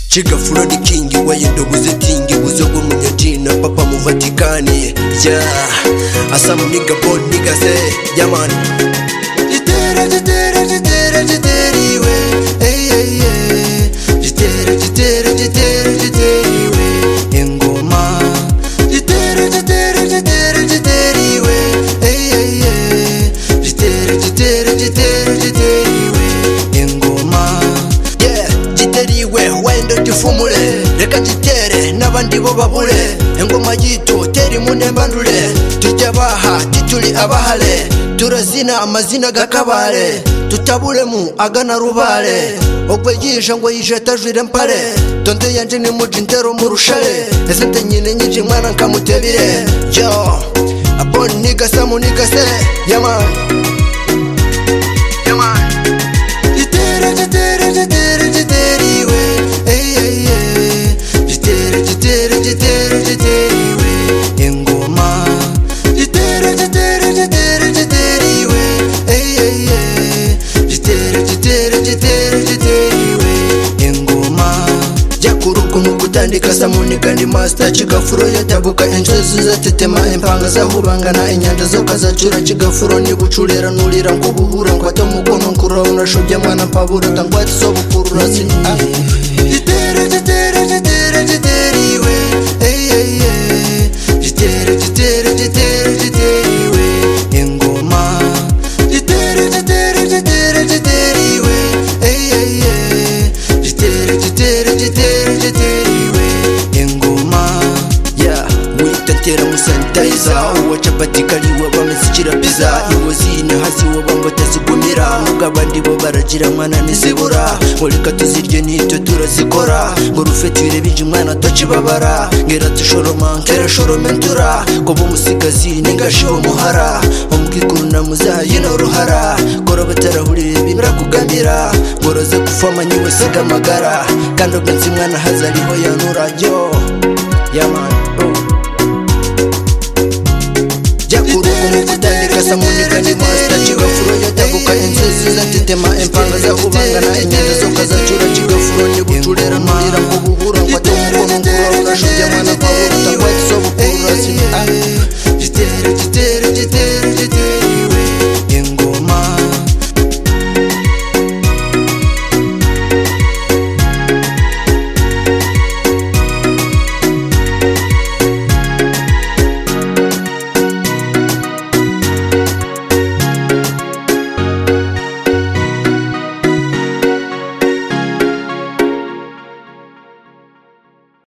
Chiga Floyd King weye ndobuzitingi buzogo munyajina papa mu Vatikani yeah asam nigga bod nigga say yeah man jitera jitera jitera jiteriwe hey hey hey jitera jitera jitera jiteriwe ingoma jitera jitera jitera jiteriwe hey hey hey jitera jitera jitera jiteriwe ingoma yeah jiteriwe wenda tifumule reka jitere n'abandi bo babure ingoma yitu teri munembandure tujya baha tituri abahare turazina amazina gakabare tutaburemu agana rubare ogwe yije ngo yije tajwire mpare tonde yanje ni muji ntero murushare ese nte nyine nyinshi mwana nkamutebire yo abon nigase munigase yamani yamani Jitera, jitera, jitera, jiteriwe. Ey, ey, ey. Jitera, jitera, jitera, jiteriwe. Ingoma. Jitera, jitera, jitera, jiteriwe. Ey, ey, ey. Jitera, jitera, jitera, jiteriwe. Ingoma. Jakuruku mu gutandika samunika ni master kigafuro yatabuka inzozi zatetema impanga zahubangana inyanja zo kazacura kigafuro nigucurera nurira ngo buhura ngo ate umukono nkuraho nashobya mwana mpabura tangwati zo bukurura jitera jitera jitera jiteriwe Ey, ey, ey. jitera jitera jitera jiteriwe ingoma jitera jitera jitera jiteriwe Ey, ey, ey. jitera jitera jitera jiteriwe ingoma ya witatera musanitayiza uwa capati kariwe bamesukira piza iwo zina hasi wo bamwe batazigumira nubwo abandi bo baragira mwana ntizibura ngo reka tuzirye n'ibyo turazikora ngo rufetire binji mwana atakibabara ngera tushoroma nkera shorome ntura ko bumusigazi ningashe umuhara umwikuruna muzayina uruhara kora batarahurire birakugambira ngoroze gufama nyiwe siga amagara kandi ubwenzi mwana hazariho yanura yo yamani oh. jakurugu mukutandika samunika ni masita kigafuro yatabuka inzozi zatetema empanga zakubangana inyanja zokazacura kigafuro nigucurera nurira ngo buhura ngo ate umukono ngura ugashubya mwana kwawe utakwatisobukuru rasini